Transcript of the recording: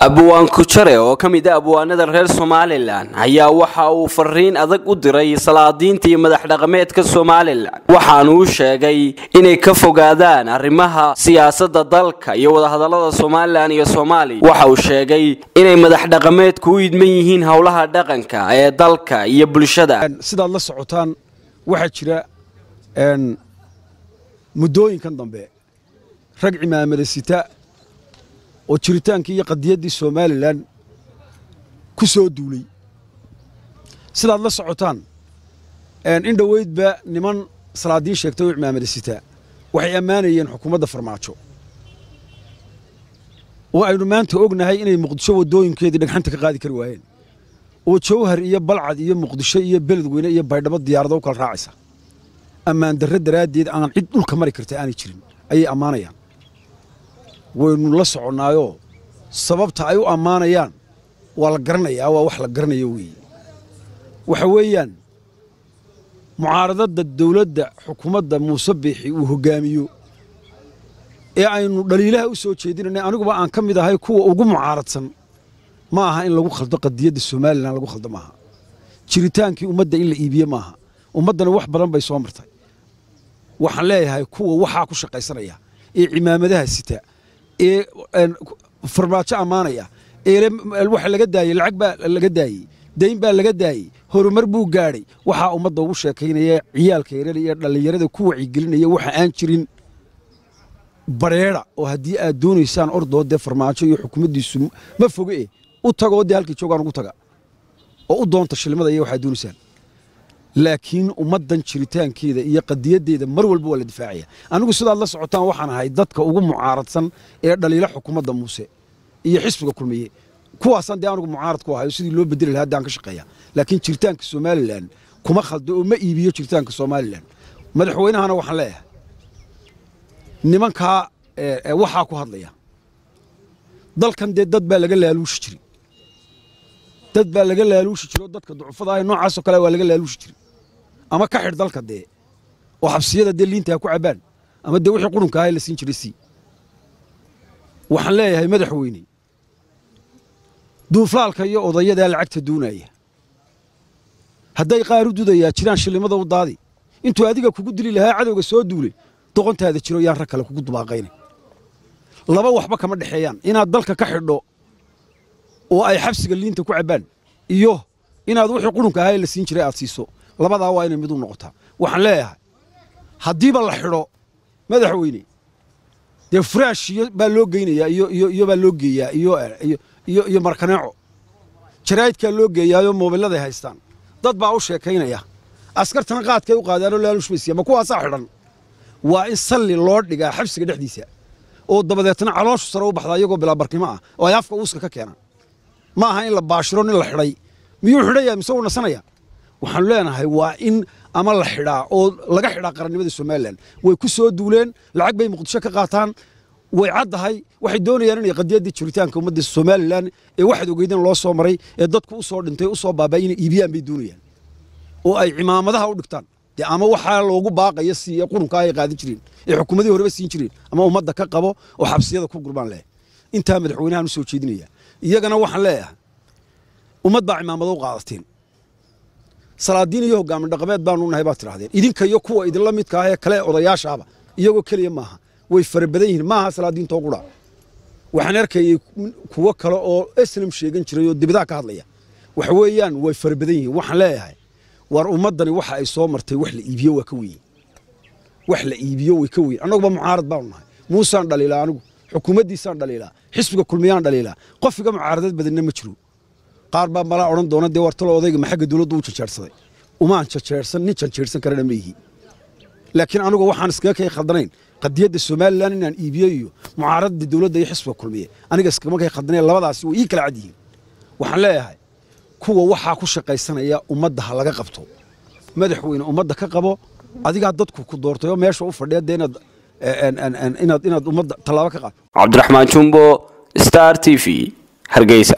abwaan kujare oo ka mid a abwaanada reer somalilan ayaa waxa uu fariin adag u diray salaadiinta iyo madax dhaqameedka somalilan waxaanu u sheegay inay ka fogaadaan arrimaha siyaasada dalka iyo wadahadalada somalilan iyo soomaaliya waxa uu sheegay inay madax dhaqameedku u idman yihiin howlaha dhaqanka ee dalka iyo bulshada sidaad la socotaan waxaa jira muddooyinkan dambe rag cimaamada sita oo jiritaankii iyo qadiyaddii somalilan ku soo duulay sidaad la socotaan in dhoweydba niman salaadiin sheegtay oo cimaamada sitaa waxay ammaanayeen xukuumadda farmaajo oo aynu maanta ognahay inay muqdisho waddooyinkeedii dhagxanta ka qaadi kari waayeen oo jawhar iyo balcad iyo muqdisho iyo beledweyne iyo baydhabo diyaarado u kala raacaysa ammaan darre daraaddeed aan cid dhulka mari karta aanay jirin ayay ammaanayaan waynu la soconnaayoo sababta ay u ammaanayaan waa la garanayaa waa wax la garanayo weeye waxa weeyaan mucaaradadda dawladda xukuumadda muuse biixi uu hoggaamiyo ee aynu dhaliilaha u soo jeedinanay aniguba aan ka mid ahay kuwa ugu mucaaradsan ma aha in lagu khaldo qadiyadda somalilan lagu khaldo maaha jiritaankii ummadda in la iibiye maaha ummaddana wax badan bay soo martay waxaan leeyahay kuwa waxaa ku shaqaysanaya ee cimaamadaha sita ee farmaajo ammaanaya ee waxa laga daayey lacag baa laga daayey dayn baa laga daayey horumar buu gaadhay waxaa ummadda ugu sheekaynaya ciyaalka yaryar iyo dhallinyarada ku wacigelinaya waxa aan jirin bareera oo haddii aad doonaysaan ordoo dee farmaajo iyo xukuumaddiisu ma foge eh u tagoo dee halkii joogaan ugu taga oo u doonta shilmada iyo waxaad doonaysaan laakiin ummaddan jiritaankeeda iyo qadiyaddeeda mar walba waa la difaacaya anigu sidaad la socotaan waxaan ahay dadka ugu mucaaradsan ee dhaliila xukuumadda muuse iyo xisbiga kulmiye kuwaasaan dee anigu mucaarad ku ahayo sidii loo bedeli lahaa haddaan ka shaqeeya laakiin jiritaanka somalilan kuma khaldo oo ma iibiyo jiritaanka somalilan madaxweynahana waxaan leeyahay nimankaa waxaa ku hadlaya dalkan dee dad baa laga laaluushi jiray dad baa laga laaluushi jiro dadka ducufada ah noocaasoo kale waa laga laaluushi jiray ama ka xidh dalka dee oo xabsiyada dee liinta ha ku cabbaan ama dee wixii qurunka ahaa la siin jiray sii waxaan leeyahay madaxweyne duuflaalka iyo odayadaa lacagta doonaya hadday qaar u dudayaa jiraan shillimada u daadi intuu adiga kugu dili lahaa cadowga soo duulay doqontaada jiro yaan rag kale kugu dubaaqayna laba waxba kama dhexeeyaan inaad dalka ka xidho oo ay xabsiga liinta ku cabbaan iyo inaad wixii qurunka ahaa ee la siin jiray aad siiso labadaa waa inay mid u noqotaa waxaan leeyahay haddiiba la xidho madaxweyne dee furaash baa loo geynayaa iyo baa loo geeyaa iyo markaneeco jaraa'idkaa loo geeyaayoo moobilladay haystaan dad baa u sheekaynaya askartana qaadkay u qaadaanoo laalushbaysiya ma kuwaasaa xidhan waa in salli loo dhigaa xabsiga dhexdiisa oo dabadeetna calooshu sare u baxdaa iyagoo bilaabarnimo ah oo ay afka uuska ka keenaan ma aha in la baashiro nin la xidhay miyuu xidhaya mise uu nasanaya waxaanu leenahay waa in ama la xidhaa oo laga xidhaa qarannimada somalilan way ku soo duuleen lacag bay muqdisho ka qaataan way caddahay waxay doonayaan inay qadiyaddii jiritaanka ummadda somalilan ee waxaad ogeydeen loo soo maray ee dadku u soo dhintay u soo baaba'ay inay iibiyaan bay doonayaan oo ay cimaamadaha u dhigtaan dee ama waxaa loogu baaqaya siiye qurunkaa ay qaadin jireen ee xukuumadii horeba siin jireen ama ummadda ka qabo oo xabsiyada ku gurbaan leh intaa madaxweynahan u soo jeedinaya iyagana waxaan leeyahay ummad baa cimaamado u qaadateen salaadiin iyo hogaamin dhaqameed baanu nahay baad tidhahdeen idinka iyo kuwa idinla midka ah ee kale odayaashaaba iyagoo keliya maaha way fara badan yihiin maaha salaadiintoo qura waxaan arkayay kuwo kale oo eslam sheegan jiray oo dibidaa ka hadlaya waxa weeyaan way fara badan yihiin waxaan leeyahay war ummaddani waxa ay soo martay wax la iibiyo waa ka weyn wax la iibiyo way ka weyn annaguba mucaarad baanu nahay muusaan dhaliilaa anigu xukuumaddiisaan dhaliilaa xisbiga kulmiyaan dhaliilaa qofiga mucaaradad badanna ma jiro qaar baa malaa odhan doona dee wartalo odayga maxagga dawladdu u janjeersaday umaan janjeersan nin janjeersan karana ma yihi laakiin anigu waxaan iskaga kay khaldanayn qadiyadda somalilan inaan iibiyo iyo mucaaradda dawladda iyo xisbiga kulmiye aniga iskama kay khaldanayn labadaasi way ii kala cad yihiin waxaan leeyahay kuwa waxaa ku shaqaysanaya ummadda ha laga qabto madaxweyne ummadda ka qabo adigaa dadku ku doortay oo meesha u fadhiya dee inaad inaad inaad ummadda tallaabo ka qaad cabdiraxmaan jumbo star t v hargeysa